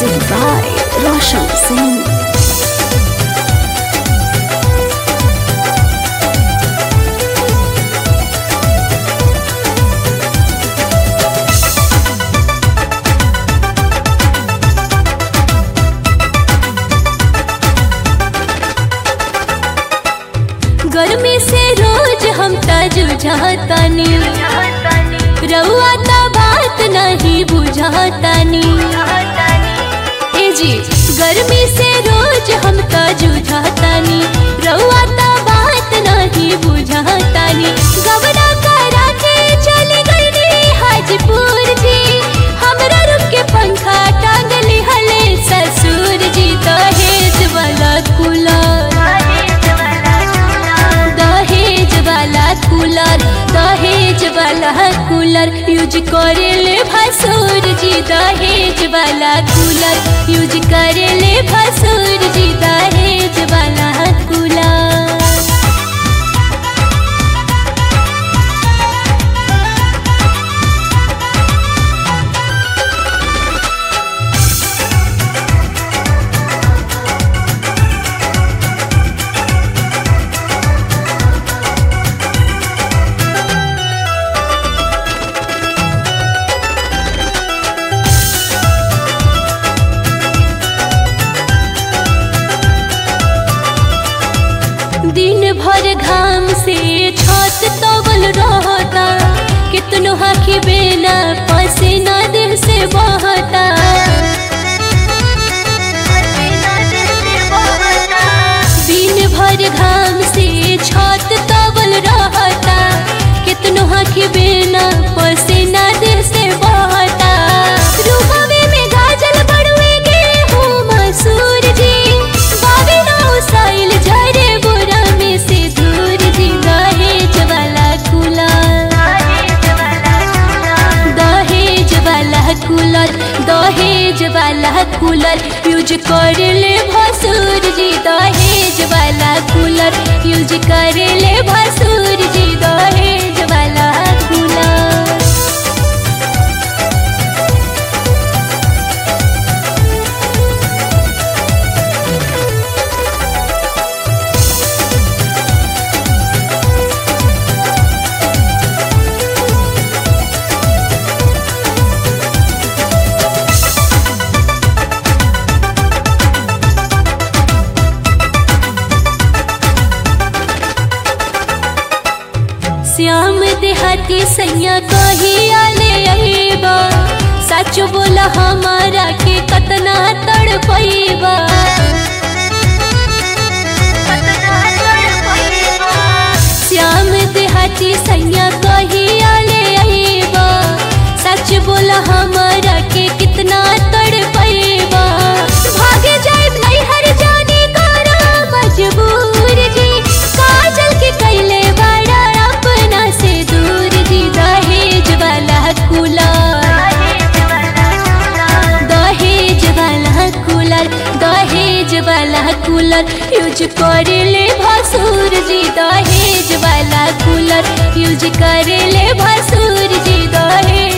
Music by Roshan Singh. गर्मी से रोज हम जुझातानी रउआ त बात नहीं बुझातानी ए जी गर्मी से रोज हम जुझातानी रउआ त बात नहीं बुझातानी गबना करा के चली गई हाजीपुर जी हमरा रुक के पंखा टांग लिहले ससुर जी दहेज वाला कूलर दहेज वाला कूलर दहेज वाला कूलर यूज करेले भसुर जी दहेज वाला कूलर यूज करेले भसुर जी दहेज वाला कूलर दिन भर घाम से छत तवल रहता कितनो हाखी बेना पसीना दिल से बहता दिन भर घाम से छत तवल रहता कितनो हाखी बेना पसीना दिल से बहता रूहवे में गाजल बड़ुए गेहूं मसूर जी बाबे ना उसाइल झरे बुरा में से दूर जी दहेज वाला कूलर दहेज वाला कूलर दहेज वाला कूलर यूज कर ले भसुर जी दहेज वाला कूलर यूज कर ले भसुर जी दहेज वाला कूलर श्याम देहाती सैया कही आले अइबा सच बोला हमारा के कतना तड़पइबा श्याम देहाती सैया कही आले अइबा सच बोला हमारा के कितना तड़पइबा भागे जाए नैहर जाने करा मजबूर जी काजल के कैले बड़ा अपना से दूर जी दहेज वाला कूलर दहेज वाला कूलर दहेज वाला कूलर यूज करेले भसुर जी दहेज वाला कूलर यूज करेले भसुर जी दहेज